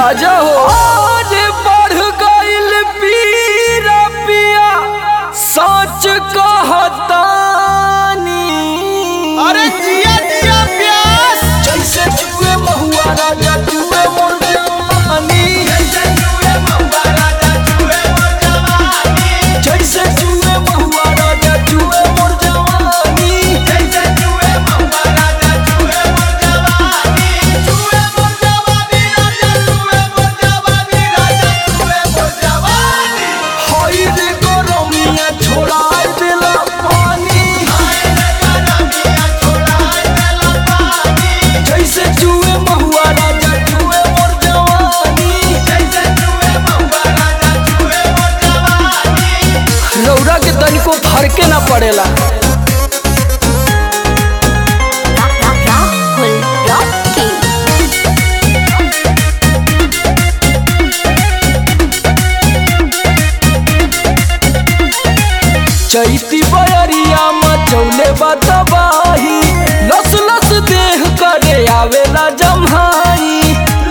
राजा हो आगे बढ़ गइल पीरा पिया सच कहतानी अरे जिया जिया प्यास जैसे जुए महुआ राजा जुए मोर जवानी जैसे जुए महुआ राजा जुए मोर जवानी हई रे गरमिया छोड़ा देला पानी जैसे जुए महुआ राजा जुए मोर जवानी रौरा के तनिको फरके ना पड़ेला Rahul Rocky. चैती बयरिया मचौले बतबाही लस लस देह करे आवेला जम्हाई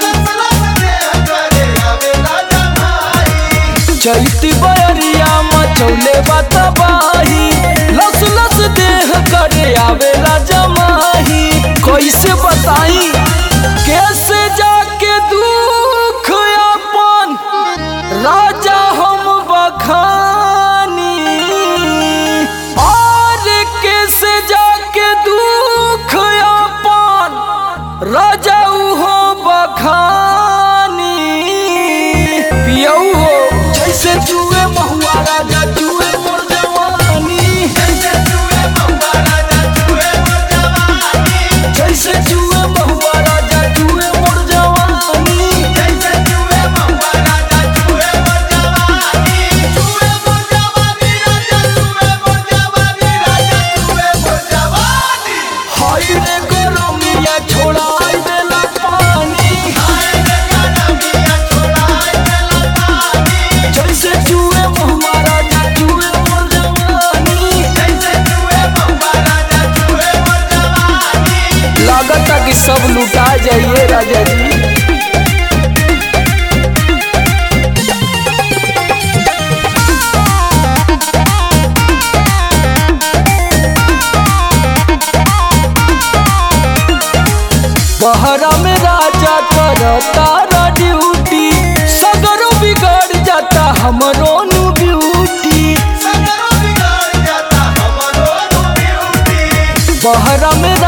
चैती बयरिया मचौले बतबाही लस लस देह करे आवेला जमाही कैसे बताई कैसे जाके दुख अपन राजा हम बखानी और कैसे जाके दुख अपन राजा हो बखानी पियऊ हो जैसे जुए महुआ राजा जुए मोर जवानी जैसे जुए महुआ राजा जुए मोर जवानी हाय रे गरमिया छोड़ा देला पानी जैसे जुए महुआ राजा जुए मोर जवानी लागता कि सब लुटा जाइए राजा जी बहरा में राजा करता ड्यूटी सगरो बिगड़ जाता हमरो नु ब्यूटी बहरा में